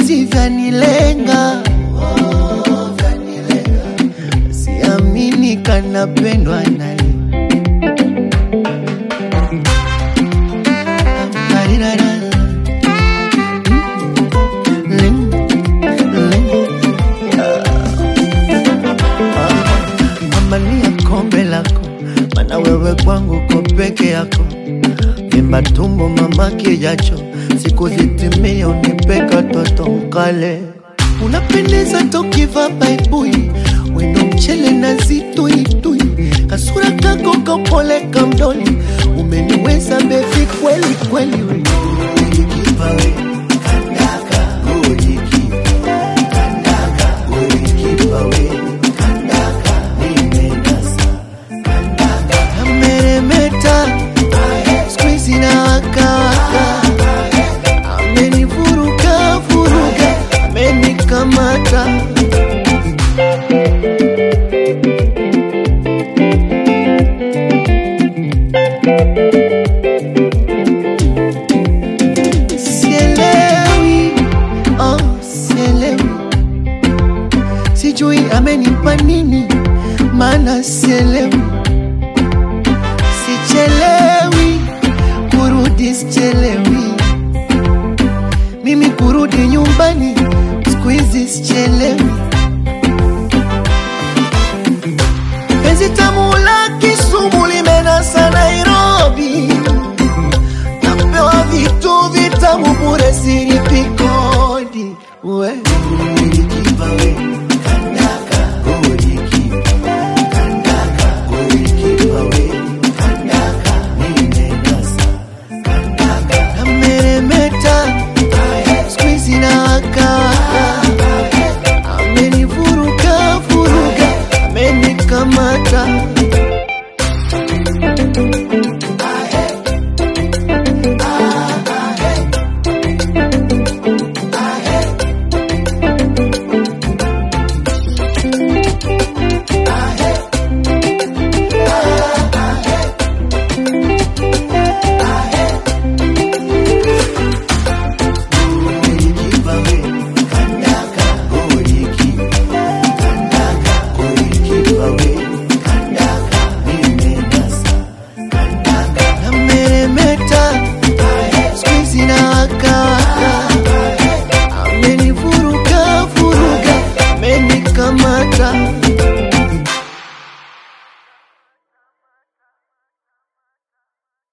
mapenzi vyanilenga, oh, vyanilenga. Siamini kanapendwa naye Arirara. Mm, mm, Mania kombe lako, mana wewe kwangu ko peke yako. Vimba tumbo mama kijacho, siku zitimie unipeka toto mkale. Unapendeza tokiva baibui, wendo mchele na zituitui, kasura kako kapole kamdoni, umeniweza bevi kweli kweli. we. Ulikipa we, kandaka, ulikipa, kandaka, ulikipa we, kandaka, nimenasa, kandaka. Ameremeta, siku hizi na waka waka, amenivuruga vuruga, amenikamata sielewi, oh, sielewi, sijui amenipa nini, maana sielewi, sichelewi kurudi, sichelewi mimi kurudi nyumbani, siku hizi sichelewi. Penzi tamu la Kisumu limenasa Nairobi, napewa vitu vitamu bure, silipi kodi. We ulikipa we, kandaka, ulikipa, kandaka, ulikipa we, kandaka, nimenasa, kandaka. Ameremeta, siku hizi na waka waka, amenivuruga vuruga, amenikamata Ulikipa we, kandaka, ulikipa, kandaka, ulikipa we, kandaka, nimenasa, kandaka. Ameremeta, siku hizi na waka waka, amenivuruga vuruga, amenikamata